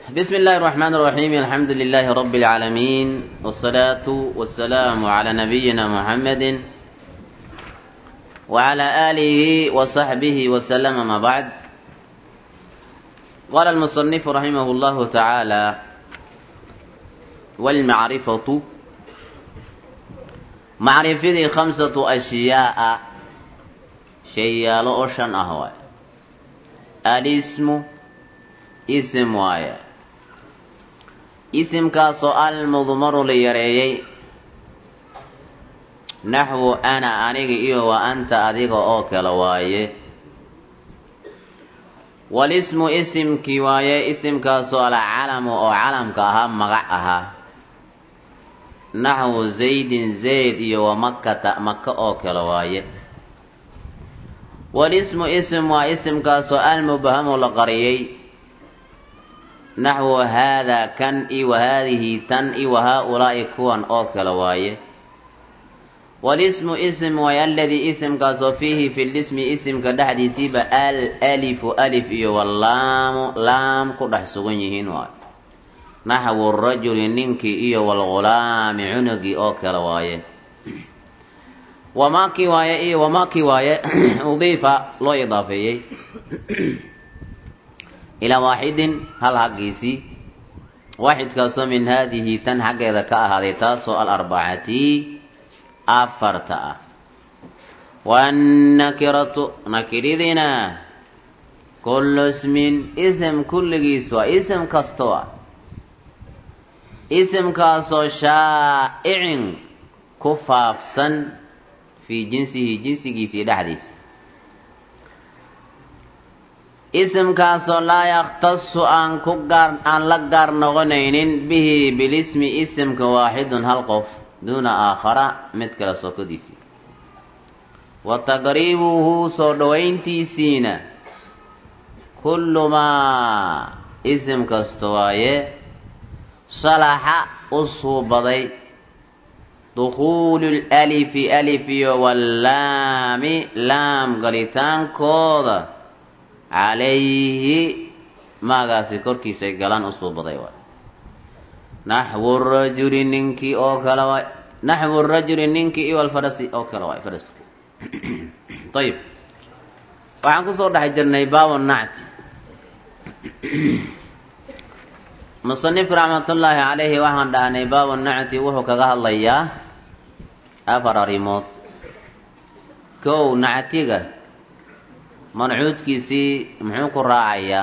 بسم الله الرحمن الرحيم الحمد لله رب العالمين والصلاة والسلام على نبينا محمد وعلى آله وصحبه وسلم ما بعد قال المصنف رحمه الله تعالى والمعرفة معرفة خمسة أشياء شيء لأوشن أهوى الاسم اسم وايا isimkaasoo almudmaru la yareeyey naxwu ana aniga iyo wa anta adiga oo kale waaye walismu isimkii waaye isimkaasoo alcalamu oo calamka ahaa magac ahaa naxwu zaydin zayd iyo wa makata maka oo kale waaye walismu isim waa isimkaasoo almubhamu la qariyey naxwu haadaa kan i wa haadihi tan i wa haa-ulaa'i kuwan oo kale waaye walismu ism waay aladii isimkaasoo fiihi fi lismi isimka dhexdiisiiba al alifu alif iyo walaamu laam ku dhex sugan yihiin waay naxwu rajuli ninkii iyo walghulaami cunugii oo kale waaye wamaakii waaye iyo wamaakii waaye udiifa loo idaafeeyey ilaa waaxidin hal haggiisii waaxidkaasoo min haadihi tan xaggeeda ka ahaaday taasoo alarbacati afarta ah waannakiratu nakiridina kullu ismin ism kulligiis waa ism kastoo ah isimkaasoo shaa'icin ku faafsan fii jinsihi jinsigiisii dhexdiisa isimkaasoo laa yakhtasu aan ku gaar aan la gaar noqonaynin bihi bilismi isimka waaxidun hal qof duuna aakhara mid kale sokodiisii wa taqriibuhu soo dhowayntiisiina kullu maa isim kasta waaye salaxa u suubaday dukhuulu lalifi alif iyo wallaami laam galitaankooda calayhi maagaasi korkiisay galaan u suubaday waay naxwu rajuli ninkii oo kale waay naxwu rajuli ninkii iyo alfarasi oo kale waay faraska ayib waxaan kusoo dhex jirnay baabu nacti musanifku raxmatullaahi calayhi waxaan dhahnay baabu nacti wuxuu kaga hadlayaa afar arrimood kow nactiga mancuudkiisii muxuu ku raacayaa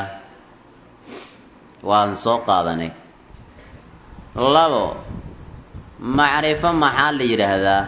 waan soo qaadanay labo macrifo maxaa la yidhaahdaa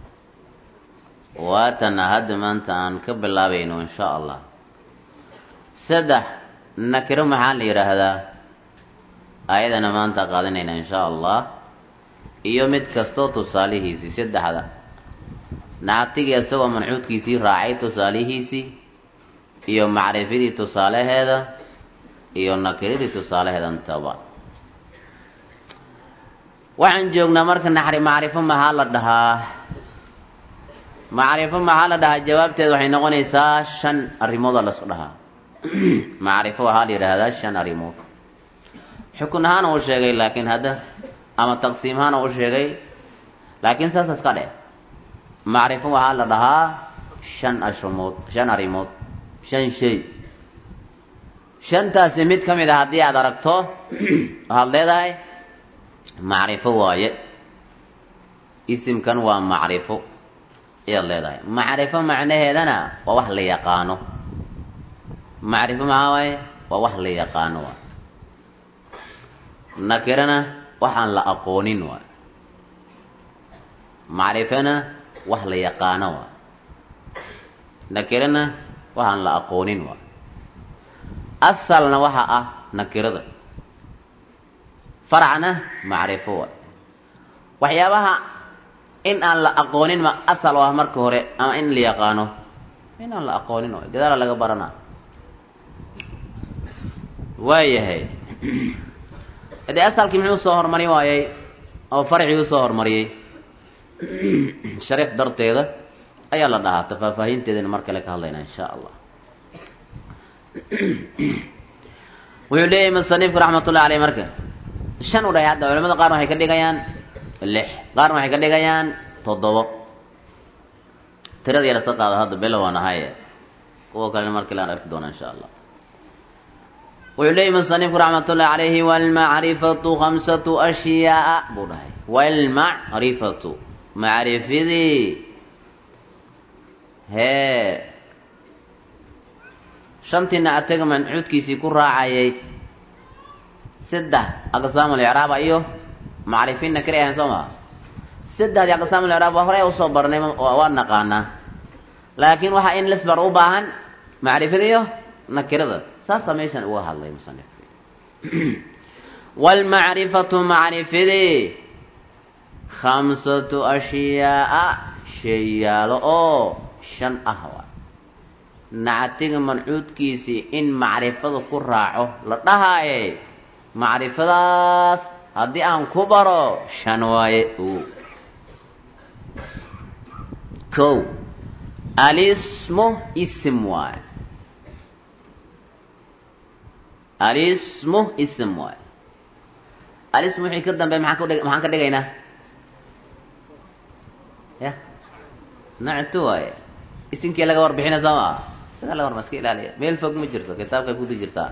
waatana hadda maanta aan ka bilaabayno insha allah saddex nakiro maxaa la yidhaahdaa ayadana maanta qaadanayna insha allah iyo mid kastoo tusaalihiisii saddexda nactigii isagoo mancuudkiisii raacay tusaalihiisii iyo macrifadii tusaalaheeda iyo nakiradii tusaalaheeda intaba waxaan joognaa marka naxri macrifo maxaa la dhahaa macrifo maxaa la dhahaa jawaabteed waxay noqonaysaa shan arrimooda lasu dhahaa macrifo waxaa la yidhaahdaa shan arrimood xukun ahaana uu sheegay laakiin hadda ama taqsiim ahaana uu sheegay laakiin saas iska dheh macrifo waxaa la dhahaa shan ashrimood shan arrimood shan shay shantaasi mid ka mid a haddii aada aragto waxaad leedahay macrifo waaye isimkan waa macrifo ayaad leedahay macrifo macnaheedana waa wax la yaqaano macrifo maxaa waaye waa wax la yaqaano waay nakirana waxaan la aqoonin waay macrifona wax la yaqaano waay nakirana waxaan la aqoonin waay asalna waxa ah nakirada faracna macrifo waay waxyaabaha in aan la aqoonin ma asal oo ah marka hore ama in la yaqaano in aan la aqoonin waay gadaala laga baranaa waayahay hadee asalkii muxuu soo hormari waayay oo farcii usoo hormariyey sharif darteeda ayaa la dhahaa tafaafaahinteedana mar kale ka hadlaynaa insha allah wuxuu leeyahay musanifku raxmatullahi aleyh marka shan u dhahay hadda culamada qaarna waxay ka dhigayaan lix qaarna waxay ka dhigayaan toddobo tirada yar iska qaado hadda belo waan ahaye kuwa kalena markii laan arki doona insha allah wuxuu leeyahy musanifku raxmatullahi calayhi walmacrifatu khamsatu ashyaaa buu dhahay walmacrifatu macrifidii hee shantiina ataga mancuudkiisii ku raacayay saddex aqsaamul icraaba iyo macrifiinna kali ahayn soo maa saddexdii aqsaamul icraab waa horey usoo barnay waa naqaanaa laakiin waxaa in lisbar u baahan macrifada iyo nakirada saasaa meeshan uga hadlay musanifka waalmacrifatu macrifidii khamsatu ashyaaa sheeyaalo oo shan ah waa nactiga mancuudkiisii in macrifada ku raaco la dhahaaye macrifadaas haddii aan ku baro shan waaye kow alismu ism waaye alismu ism waaye alismu wixii ka dambeey maxaan kudhig maxaan ka dhigaynaa ya nactu waaye isimkii laga warbixina soo maa isagaa laga warma iska ilaaliya meel fog ma jirto kitaabkay kudu jirtaa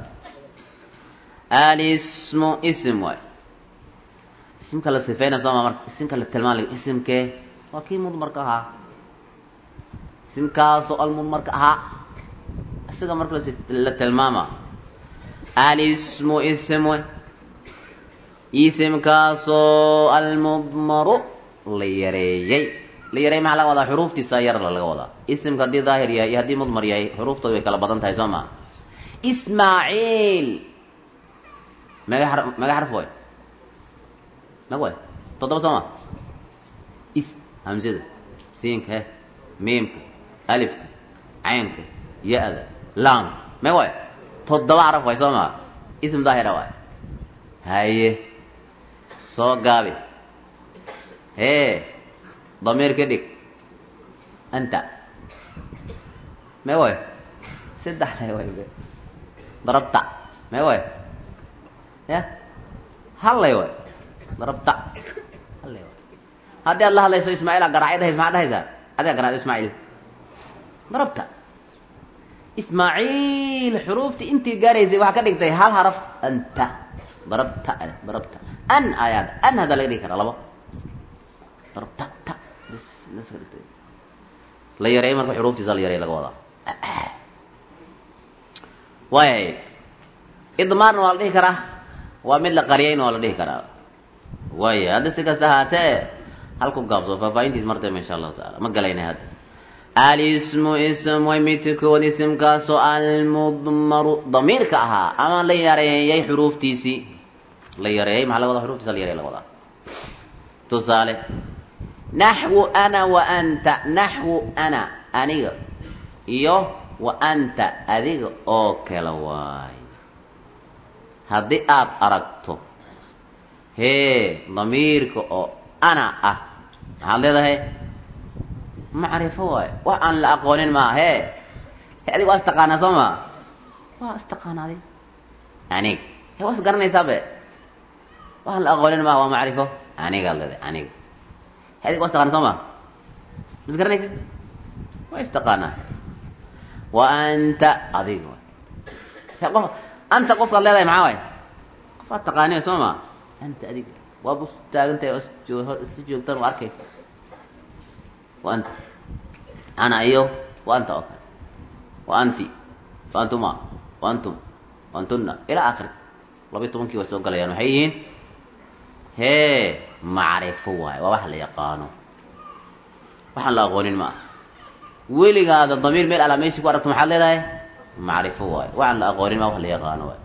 alismu ism waay isimka la sifeyna soo maa marka isimka la tilmaan isimkee waa kii mudmarka ahaa isimkaasoo almudmarka ahaa isaga marka la tilmaama alismu ism way isimkaasoo almudmaru la yareeyey la yareey maxaa laga wadaa xuruuftiisa yar laga wadaa isimka haddii daahir yahay iyo haddii mudmar yahay xuruuftooda way kala badan tahay soo maa ismaaciil mega xar mega xarf way meg way toddoba soo ma is hamsada siinka he miimka alifka caynka ya-da laamka meg way toddoba xaraf way soo maa ism daahira waay haye soo gaabi hee damiir ka dhig anta me way saddex le way darabta me way ya hallay way darabta hallay way haddii aad la hadlayso ismaaciila garaacay dhahays maxaa dhahaysaa adiga garaac ismaaciil darabta ismaaciil xuruuftii intii gaaraysay waxaa ka dhigtay hal haraf anta darabta darabta an ayaad an haddaa laga dhigi karaa labo darabta ta la yareey marka xuruuftiisa la yareey laga wadaa waayay idmaarna waa la dhihi karaa waa mid la qariyayna waa la dhihi karaa waaya hadda si kasta ahaatee halku gaabso faahfaahintiis martayba insha allahu taala ma galaynay hadda alismu ism way midkood isimkaasoo almudmaru damiirka ahaa ama la yareeyay xuruuftiisii la yareeyay maxaa laga wadaa xuruftiisa la yareey laga wadaa tusaale naxwu ana wa anta naxwu ana aniga iyo wa anta adiga oo kala waay haddii aad aragto hee damiirka oo ana ah maxaad leedahay macrifo waayo wax aan la aqoonin maa hee he adiga waa istaqaanaa soo maa waa istaqaanaaday aniga he waa is garanaysabe waxaan la aqoonin maa waa macrifo anigaad leedahay aniga he adiga waa istaqaana soo maa ma is garanaysid waa istaqaanaa wa anta adiga waay he qof anta qofkaad leedahay maxaa waay qofaad taqaaniyo soo maa anta adiga waaba is taagantahay oo isla joogtaan waa arkaysa wa anta ana iyo wa anta oo kale wa anti wa antuma wa antum wa antuna ilaa akhiri labayi tobankii way soo galayaan waxay yihiin hee macrifo waayo waa wax la yaqaano waxaan la aqoonin ma aha weligaada damiir meel alaa meeshii ku aragto maxaad leedahay macrifo waayo waxaan la aqoonin ma wax la yaqaano waayo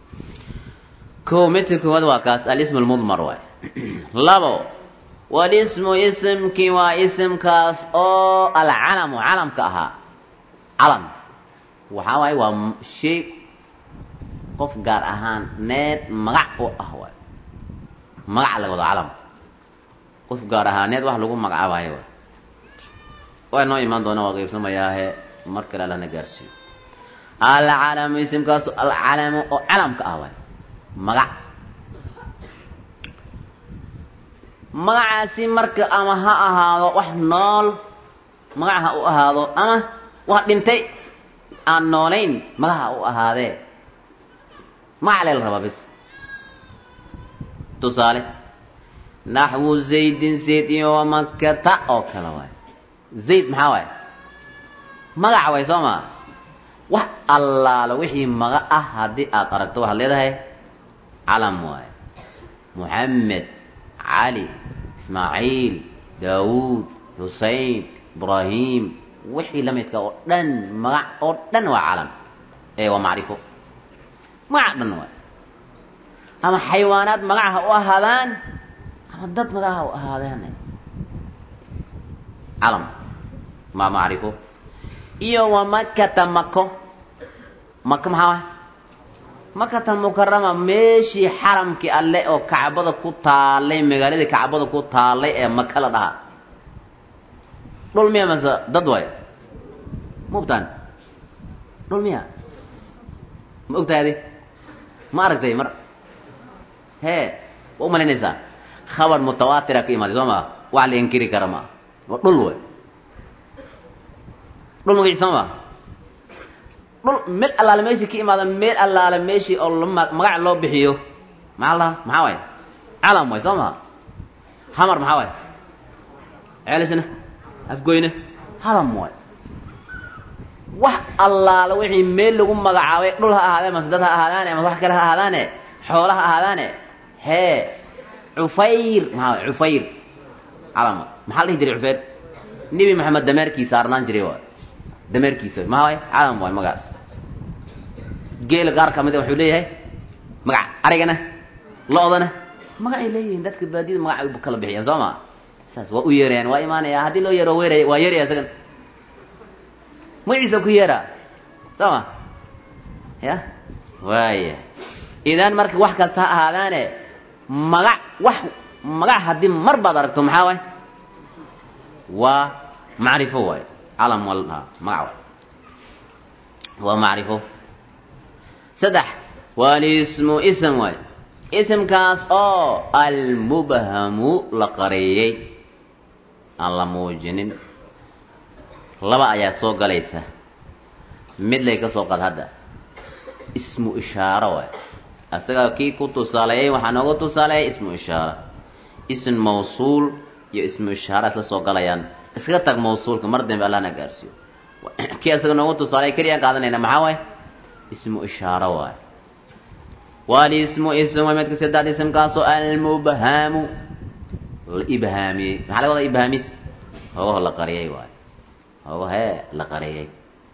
ko midka koowaad waa kaas alismu lmudmar waayo labo walismu isimkii waa isimkaas oo alcalamu calamka ahaa calam waxaa waaye waa shay qof gaar ahaan need magac u ah waay magac laga wado calam qof gaar ahaaneed wax lagu magacaabayo waay waa noo imaan doona waa qaybsamayaahe mar kale alana gaarsiiyo alcalamu isimkaasu alcalamu oo calamka ah waay magac magacaasi marka ama ha ahaado wax nool magac ha u ahaado ama wax dhintay aan noolayn magac ha u ahaadee magac lee la rabaa bis tusaale naxwu zaydin zayd iyo wamakata oo kale waay zayd maxaa waay magac way soo maa wax allaala wixii maga ah haddii aad aragto waxaad leedahay calam waaye moxamed cali ismaaciil daawuud xusein ibraahim wixii la midka oo dhan magac oo dhan waa calam ee waa macrifo magac dhan waay ama xayawaanaad magac ha u ahaadaan ama dad magac ha u ahaadaan calam maa macrifo iyo wa makata mako maka maxaa waay makata mukarama meeshii xaramkii alle oo kacbada ku taalay magaaladii kacbada ku taalay ee maka la dhahaa dhul miya mase dad waay ma ogtaan dhul miya ma ogtahay adi ma aragtay mar hee waa umalaynaysaa khabar mutawaatira ka imaaday soo maa wax la inkiri kara maa waa dhul way dhul magaciis soo maa dhul meel allaale meeshii ka imaada meel allaale meeshii oo la magac loo bixiyo maxaa la maxaa waay calam way soo maha hamar maxaa waay ceelisna afgoyne halam waay wax allaale wixii meel lagu magacaabay dhul ha ahaadee mase dad ha ahaadaane ama wax kale ha ahaadaane xoola ha ahaadaane hee cufayr maxaa waay cufayr calam maxaa la dhihi jiray cufayr nebi maxamed dameerkiisa arnaan jiray waay dameerkiisa maha waay calam waay magaas geela qaar ka mida wuxuu leeyahay magac arigana lo-dana magacay leeyihiin dadka baadiyada magacay u kala bixiyaan soo ma saas waa u yeerayaan waa imaanaya haddii loo yeero weeray waa yeeraya isagan magaciisa ku yeeraa soo ma ya waaya idan marka wax kasta ha ahaadaane magac wax magac haddii mar baad aragto maxaa waay waa macrifo waay calam waa la dhahaa magac waay waa macrifo saddex walismu ism waay isimkaas oo almubhamu la qareeyey aan la muujinin laba ayaa soo galaysa mid lay ka soo qad hadda ismu ishaaro waay asagaa kii ku tusaaleeyey waxaa nooga tusaaleeyay ismu ishaara ism mawsuul iyo ismu ishaara isla soo galayaan iskaga tag mawsuulka mar dambe allahna gaarsiiyo kii asaga nooga tusaaleey keliyaan qaadanayna maxaa waay ismu ishaaro waay walismu ism waa midka saddex ismkaasoo almubhamu la ibhaamiyey maxaa laga wadaa ibhaamis hoogaho la qariyay waay hooga hee la qariyay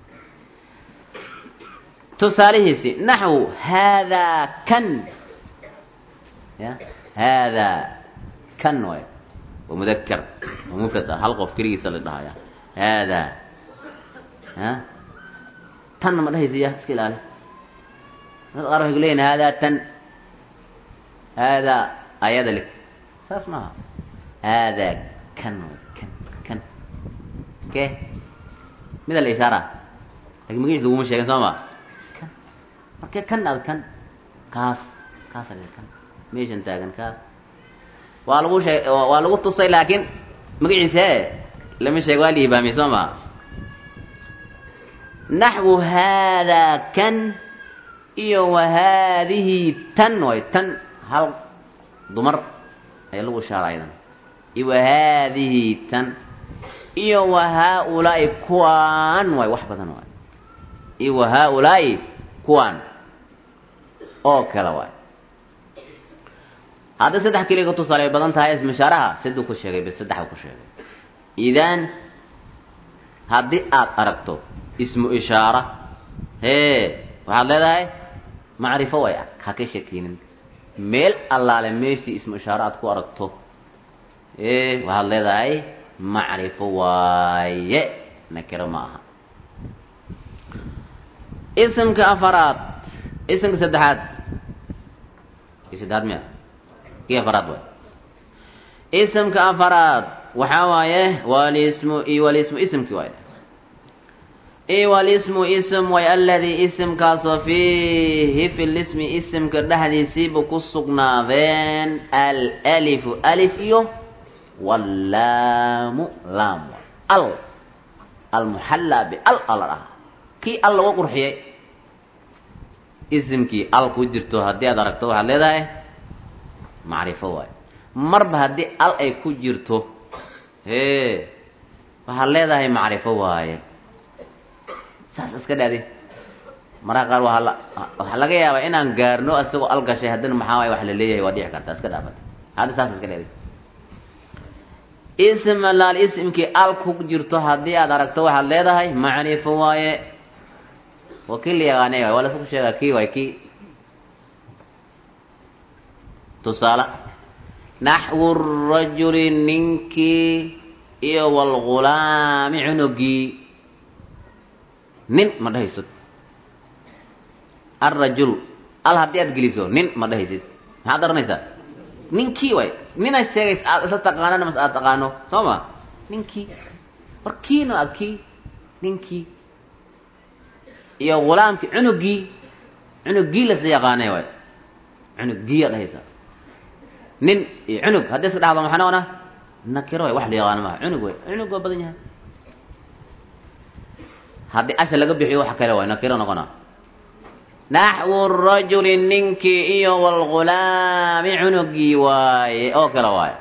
tusaalihiisi naxwu haadaa kan ya haadaa kan waay waa mudaker waa mufrad ah hal qof keligiisa la dhahaya haadaa a tanna ma dhahaysa ya iska ilaali dad qaar waxay ku leeyihin haadaa tan haadaa ayada lig saas maaha haadaa kan way kan kan ke mida la ishaara lakin magiis laguma sheegin soo ma kan markee kan ad kan kaas kaas a kan meeshan taagan kaas waa lagu sheeg waa lagu tusay laakiin magaciisa e lama sheeg waa liibaamiyey soo ma naxwu haadaa kan iyo wa haadihi tan way tan hal dumar ayaa lagu ishaara aydan iyo wa haadihi tan iyo wa haa-ulaa'i kuwaan waay wax badan waay iyo wa haa-ulaa'i kuwaan oo kale waay hadda saddex keliya ka tusaale ay badan tahay ismishaaraha siduu ku sheegay bs saddex ku sheegay idan haddii aad aragto ismu ishaara hee waxaad leedahay macrifo way ha ka shakinin meel allaale meeshii ismu ishaare aad ku aragto e waxaad leedahay macrifo waaye nakiro ma aha isimka afaraad isimka saddexaad kii saddexaad miya kii afaraad waay isimka afaraad waxaa waaye walismu iyo walismu isimkii waay iwalismu ism way aladii isimkaasoo fiihi fi lismi isimka dhexdiisiiba ku sugnaadeen alalifu alif iyo wallaamu laam al almuxallaa bial ala dhaha kii al lagu qurxiyay isimkii al ku jirto haddii aad aragto waxaad leedahay macrifo waayo marba haddii al ay ku jirto hee waxaad leedahay macrifo waaye saas iska dhaadi mararka qaar waa la waxaa laga yaabaa inaan gaarno isagoo al gashay haddana maxaa waay wax la leeyahay waa dhici karta iska dhaafat hadda saas iska dhaadi ism alaal ismkii al ku jirto haddii aad aragto waxaad leedahay macrifo waaye waa kii la yaqaanay waay waa laisku sheegaa kii waay kii tusaale naxwu rajuli ninkii iyo walgulaami cunugii nin ma dhahaysid alrajul al haddii aad geliso nin ma dhahaysid maxaad oranaysaa ninkii waay ninaad sheegaysa aad isla taqaanana mas aad taqaano soo ma ninkii war kiina a kii ninkii iyo gulaamkii cunugii cunugii lasla yaqaanay waay cunugii aad dhahaysaa nin iyo cunug haddii iska dhahdo maxaa noqonaa nakiro way wax la yaqaano maaha cunug way cunug waa badan yahay haddii asha laga bixiyo wax kale waay nakiro noqona naxwu rajuli ninkii iyo walgulaami cunugii waaye oo kale waaye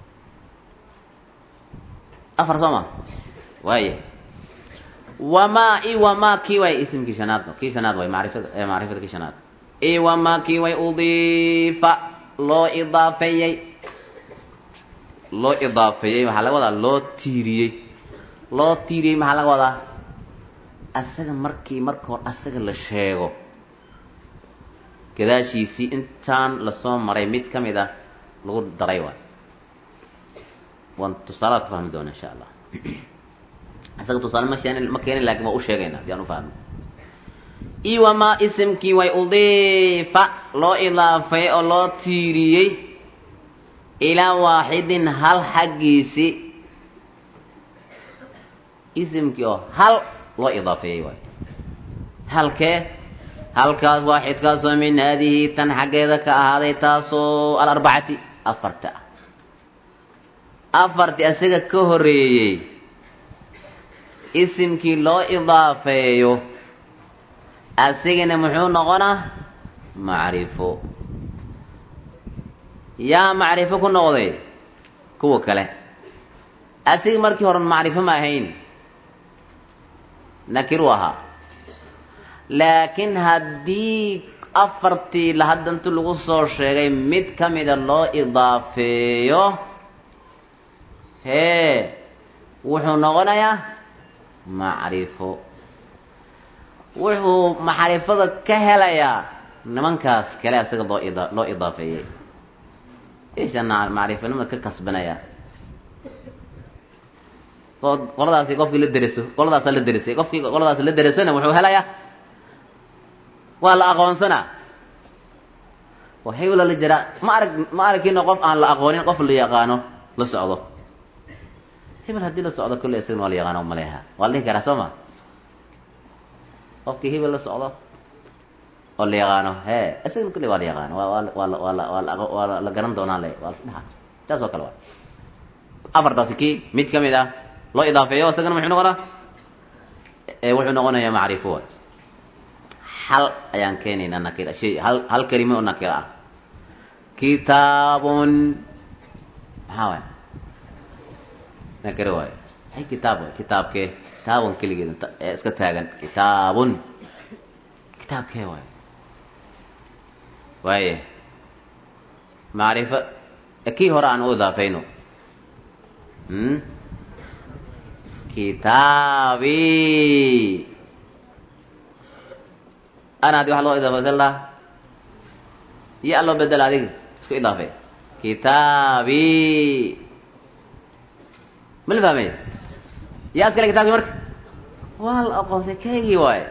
afar soo ma waaye wamaa i wamaa kii waay isimkii shanaad kii shanaad waay maarifada macrifada kii shanaad i wamaa kii way udiifa loo idaafeeyey loo idaafeeyey maxaa laga wadaa loo tiiriyey loo tiiriyey maxaa laga wadaa asaga markii marka hor asaga la sheego gadaashiisii intaan lasoo maray mid ka mid ah lagu daray waay waan tusaalaad ku fahmi doona insha allah isaga tusaale ma sheen ma keenin lakin waa u sheegayna si aan u fahno iwamaa isimkii way udiifa loo idaafay oo loo tiiriyey ilaa waaxidin hal xaggiisi isimkii oo hal loo idaafeeyey waay halkee halkaas waaxidkaasoo min haadihi tan xaggeeda ka ahaaday taasoo alarbacati afarta ah afarti isaga ka horeeyey isimkii loo idaafeeyo asigana muxuu noqonaa macrifo yaa macrifo ku noqday kuwa kale asiga markii hore macrifo ma ahayn nakiru ahaa laakiin haddii afartii lahaddantu lagu soo sheegay mid ka mida loo idaafeeyo hee wuxuu noqonayaa macrifo wuxuu macrifada ka helayaa nimankaas kale asaga loo ida loo idaafeeyey ishana macrifanimada ka kasbanaya qoladaasi qofkii la deriso qoladaasa la derisay qofkii qoladaas la derisana wuxuu helayaa waa la aqoonsanaa waxay ula la jiraa ma arag ma aragkiina qof aan la aqoonin qof la yaqaano la socdo hebel haddii la socdo kolley isagana waa la yaqaano maleha waa la dhihi karaa soo ma qofkii hebel la socdo oo la yaqaano he isagana kolley waa la yaqaano waa waa waa waa la waa la waa la garan doonaa le waa la dhaha taas oo kale waa afartaasi kii mid ka mid ah loo idaafeeyo isagana muxuu noqonaa wuxuu noqonayaa macrifo waay hal ayaan keenaynaa nakira shay hal hal kelime oo nakira ah kitaabun maxaa waay nakira waayo ay kitaab waay kitaabkee kitaabun keligeed ee iska taagan kitaabun kitaabkee waayo waaye macrifo kii hore aan u idaafayno kitaabi ana adi waxa loo idaafaysan laha iyo alloo bedela adig isku idaafay kitaabi ma la fahmay yaa iskale kitabki marka waa la aqoonsay keygii waaye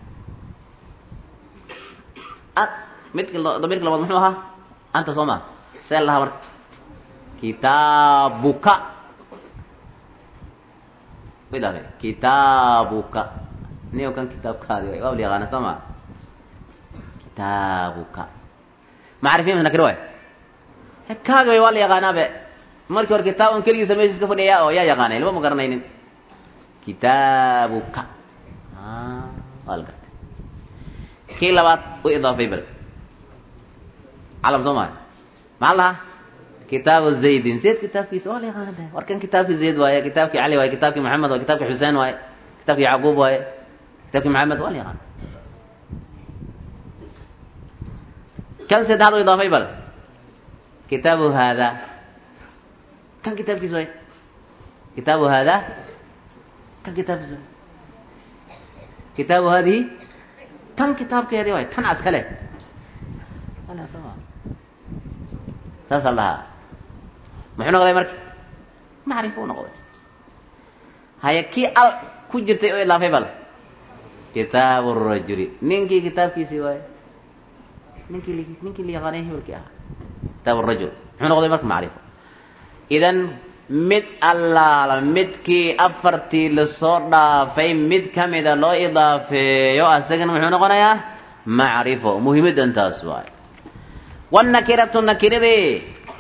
midka damirka labaad muxuu ahaa anta soo ma see lahaa marka kitaabuka idaafay kitaabuka niyo kan kitaabkaadi way waa la yaqaana soo ma kitaabuka macrifiin nakir waay kaagi way waa la yaqaanaabe markii hore kitaaban keligiisa meesha iska fadhiya oo yaa yaqaanay lama ma garanaynin kitaabuka waa la gartay kii labaad u idaafay bal calam soo maay maxaa lahaa kitaabu zaydin zayd kitaabkiisa waa la yaqaana war kan kitaabkii zayd waaye kitaabkii cali waaye kitaabkii maxamed waaye kitaabkii xuseen waaye kitaabkii yacquub waaye kitaabkii maxamed waa la yaqaana kan saddexaad u idaafay bal kitaabu haada kan kitaabkiisa waaye kitaabu haada kan kitaabkiisa waaye kitaabu haadihi tan kitaabkeedii waaye tan askale saasaa dhahaa muxuu noqday marka macrifo u noqday haya kii al ku jirtay oo ilaafay bal kitaabu rajuli ninkii kitaabkiisii waaye ninkii ninkii la yaqaanay hebelkii ahaa kitaabu rajul muxuu noqday marka macrifo idan mid allaala midkii afartii lasoo dhaafay mid kamida loo idaafeeyo asagana muxuu noqonayaa macrifo muhiimaddan taas waaye wannakiratu nakiradii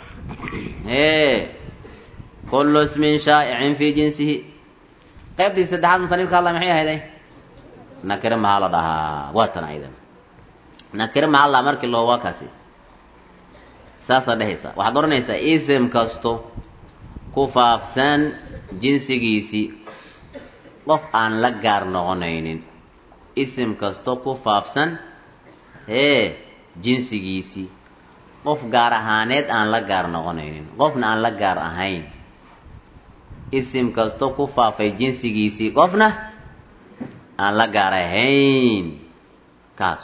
kullu ismin shaa'icin fii jinsihi qaybtii saddexaad musanifka alla maxay ahayday nakire maxaa la dhahaa waa tan aydan nakire maxaa la markii loo waa kaasi saasaa dhehaysa waxaad odhanaysaa ism kasto ku faafsan jinsigiisii qof aan la gaar noqonaynin ism kasto ku faafsan ee jinsigiisii qof gaar ahaaneed aan la gaar noqonaynin qofna aan la gaar ahayn isim kasto ku faafay jinsigiisii qofna aan la gaar ahayn kaas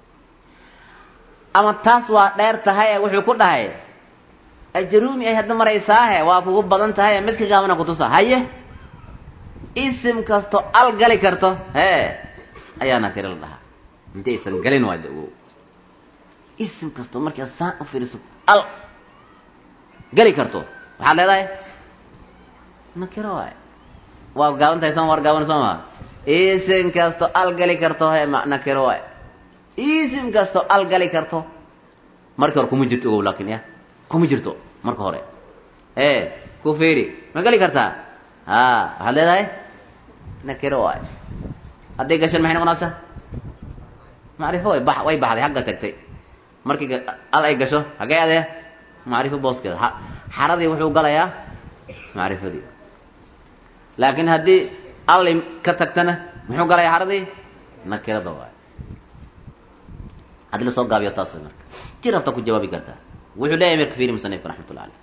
ama taas waa dheer tahay ee wuxuu ku dhahay ajaruumi ay hadda maraysaahe waa kugu badan tahay ee midka gaabana kutusa haye isim kasto al gali karto hee ayaa nakire la dhahaa inta aysan galin waa ogow ism kasto markaad saan u fiiriso al geli karto waxaad leedahay nakiro waay waa gaaban tahay sooma war gaaban soo maa ism kasto al gali karto he nakiro waay ism kasto al gali karto marka hore kuma jirto ogow laakin ya kuma jirto marka hore e ku fiiri ma geli kartaa ha waxaad leedahay nakiro waay hadday gashan maxay noqonaysaa macrifo way ba way baxday xagga tagtay markii al ay gasho hagee adee macrifo booskeeda xaradii wuxuu galayaa macrifadii laakiin haddii alli ka tagtana muxuu galayaa xaradii nakirada waay haddii lasoo gaabiyo taas way marka ji rabta ku jawaabi kartaa wuxuu leeyahay marka fiiri musanifka raxmatullah aleyh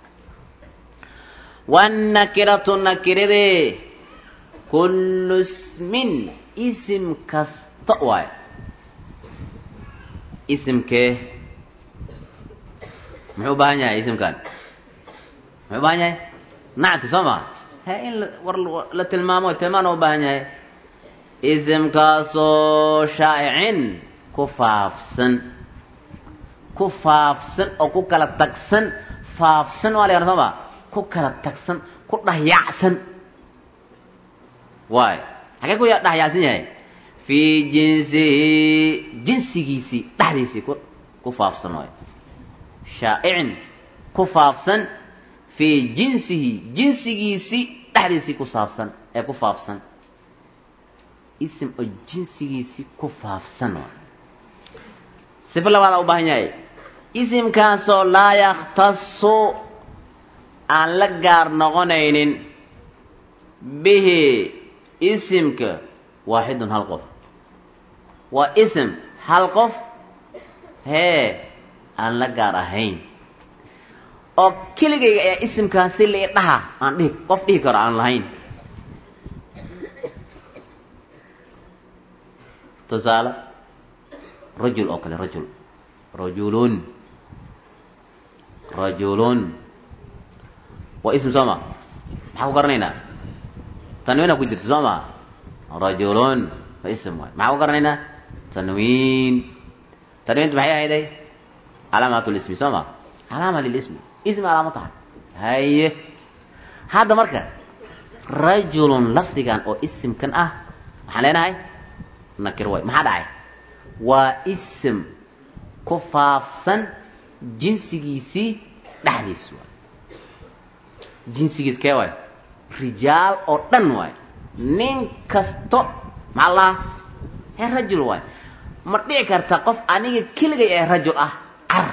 wannakiratu nakiradee kullu ismin isim kasta waay isimkee muxuu u baahan yahay isimkan muxuu u baahan yahay nacti soo maa he in war la tilmaamo tilmaana u baahan yahay isimkaasoo shaa'icin ku faafsan ku faafsan oo ku kala tagsan faafsan waa la yahana soo maa ku kala tagsan ku dhahyacsan waay xagee ku dhahyacsan yahay fii jinsihi jinsigiisii dhexdiisii ku ku faafsan waay shaa'icin ku faafsan fii jinsihi jinsigiisii dhexdiisii ku saabsan ee ku faafsan isim oo jinsigiisii ku faafsan waay sifo labaada u baahan yahay isimkaasoo laa yakhtasu aan la gaar noqonaynin bihi isimka waaxidun hal qof waa ism hal qof hee aan la gaar ahayn oo keligayga ayaa isimkaasi lai dhaha aan dhihi qof dhihi karo aan lahayn tusaale rajul oo kale rajul rajulun rajulun waa ism soo ma maxaa ku garanaynaa tanwiina ku jirta soo ma rajulun waa ism waay maxaa ku garanaynaa tanwiin tanwiintu maxay ahayday calaamaat lismi soo ma calaama lilismi ismi calaamo tahay haye hadda marka rajulun lafdigan oo isimkan ah waxaan leenahay nakiro waay maxaa dhacay waa ism ku faafsan jinsigiisii dhexdiis waay jinsigiis kee waay rijaal oo dhan waay nin kasto maxaa lahaa ee rajul waay ma dhici karta qof aniga keligay ee rajul ah car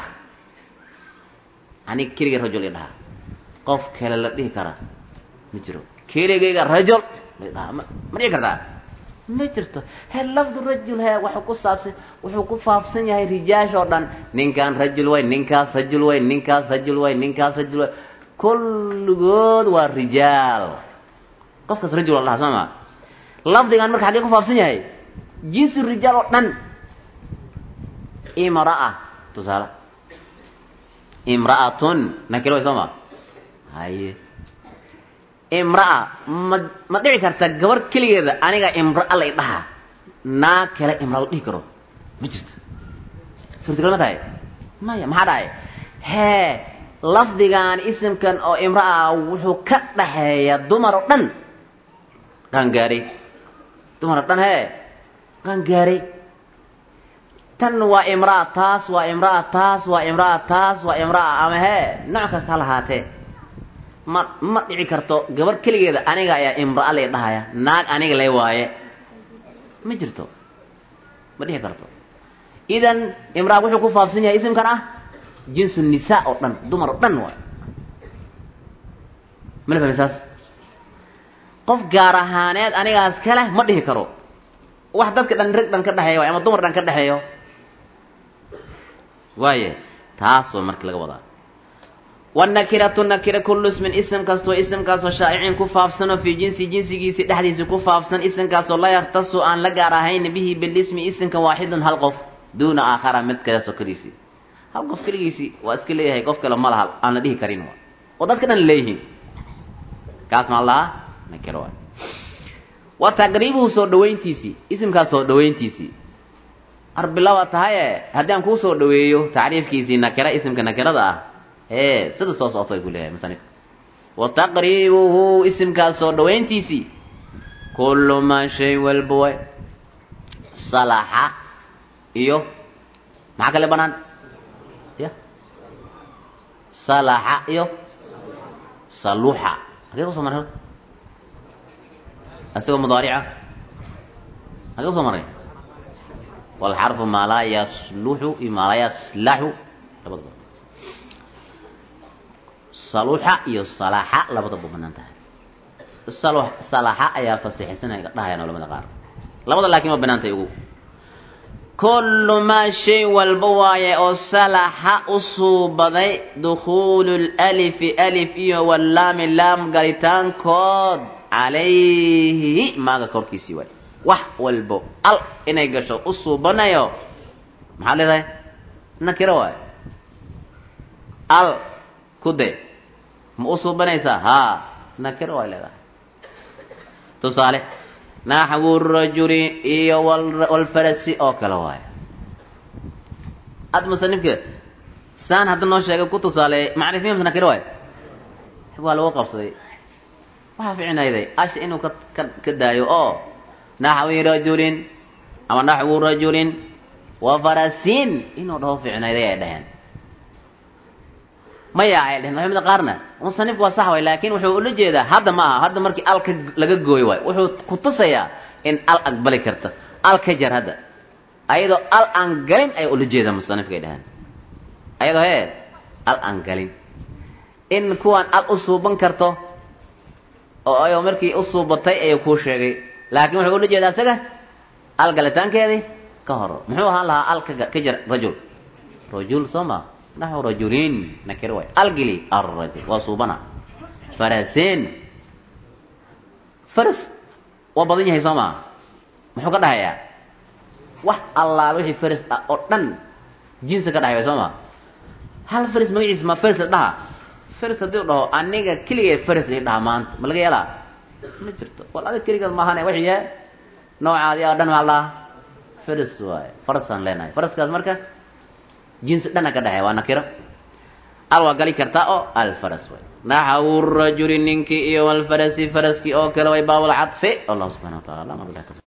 aniga keligay rajul i dhahaa qof kale la dhihi karaa ma jiro keligayga rajul la dhahaa ma ma dhici kartaa ma jirto he lafdu rajul he wuxuu ku saabsan wuxuu ku faafsan yahay rijaash oo dhan ninkan rajul way ninkaas rajul way ninkaas rajul way ninkaas rajul way kulligood waa rijaal qofkaas rajul la dhahaa soo ma lafdigan marka xaggee ku faafsan yahay jinsi rijaal oo dhan imra'a tusaale imra'atun nakiro way soo ma haye imra'a ma ma dhici karta gabar keligeeda aniga imra'a lay dhahaa naa kale imra la dhihi karo ma jirto suurtagal ma tahay maya maxaa dhahay hee lafdigan isimkan oo imra'a wuxuu ka dhaxeeya dumar oo dhan qaangaaray dumar oo dhan hee qaangaaray tan waa imra'a taas waa imra'a taas waa imra'a taas waa imra'a ama hee nooc kasta ha lahaatee ma ma dhici karto gabar keligeeda aniga ayaa imra'a lay dhahaya naag aniga lay waaye ma jirto ma dhici karto idan imra'a wuxuu ku faafsan yahay isimkan ah jinsu nisaa oo dhan dumar oo dhan waay mana fahmi saas qof gaar ahaaneed anigaas ka leh ma dhihi karo wax dadka dhan rag dhan ka dhexeeya waay ama dumar dhan ka dhexeeyo waaye taas waa markii laga wadaa wanakiratu nakira kullu ismin ism kastoo ismkaasoo shaa'icin ku faafsanoo fii jinsi jinsigiisi dhexdiisa ku faafsan ismkaasoo la yaktasu aan la gaar ahayn bihi bilismi ismka waaxidun hal qof duuna aakhara mid kale sokadiisii hal qof keligiisii waa iska leeyahay qof kale ma laha aan la dhihi karin wa oo dadka dhan leeyihiin kaas maa lahaa nakiro waay wa taqriibuhu soo dhawayntiisii isimkaas soo dhawayntiisii arbilaa waa tahaye haddii aan kuu soo dhaweeyo tacriifkiisii nakira isimka nakirada ah ee sida soo socoto ay ku leeyahay musanif wa taqriibuhu isimkaas soo dhawayntiisii kullu maa shay walba way salaxa iyo maxaa kale banaan ya salaxa iyo saluxa hagee kusoo maray horta asigoo mudaarica hagee kusoo maray walxarfu maa laa yasluxu iyo maa laa yaslaxu labadaba saluxa iyo salaxa labadaba banaan tahay salu salaxa ayaa fasixisanaya dhahayaan culamada qaar labada laakiin waa banaan tahay ugu kullu maa shay walba waaye oo salaxa u suubaday dukhuulu lalifi alif iyo wallaami laam galitaankood calayhi maaga korkiisii waay wax walbo al inay gasho u suubanayo maxaad leedahay nakiro waay al ku de ma u suubanaysaa haa nakiro waay leedahay tusaale naxwu rajuli iyo walfarasi oo kale waayo ad musanifka saan hadda noo sheegay ku tusaaleeyay macrifiya mase nakiro waayo waa lagu qabsaday waxaa ficinayday asha inuu ka ka ka daayo oo naxwi rajulin ama naxwu rajulin wa farasin inuu dhaho ficinayday ay dhaheen maya ay dheheen culimada qaarna musanifku waa sax way laakin wuxuu ula jeedaa hadda ma aha hadda markii alka laga gooyo waay wuxuu ku tusayaa in al aqbali karta al ka jar hadda ayadoo al aan galin ay ula jeedaa musanifka ay dhaheen ayadoo hee al aan galin in kuwaan al u suuban karto oo ayoo markii u suubatay ayuu kuu sheegay laakiin wuxuu ula jeedaa isaga al galitaankeedii ka horo muxuu ahaan lahaa al ka jar rajul rajul soo ma naxو rajulin nakir way algili arrajul waa suubana farasin faras waa badan yahay soo maa muxuu ka dhahayaa wax allaal wixii faras ah oo dhan jinsi ka dhahay way soo maa hal faras magaciisa ma faras la dhaha faras haddii u dhaho aniga keligee faras la dhaha maanta ma laga yeelaa ma jirto wal adig keligeed maahane waxya noocaadii oo dhan maa laha faras waaye farasaan leenahay faraskaas marka jinsi dhana ka dhexeeya waa nakiro al waa gali kartaa oo alfaras way naxwu rajuli ninkii iyo walfarasi faraskii oo kale way baabul cadfi allah subxana wa taala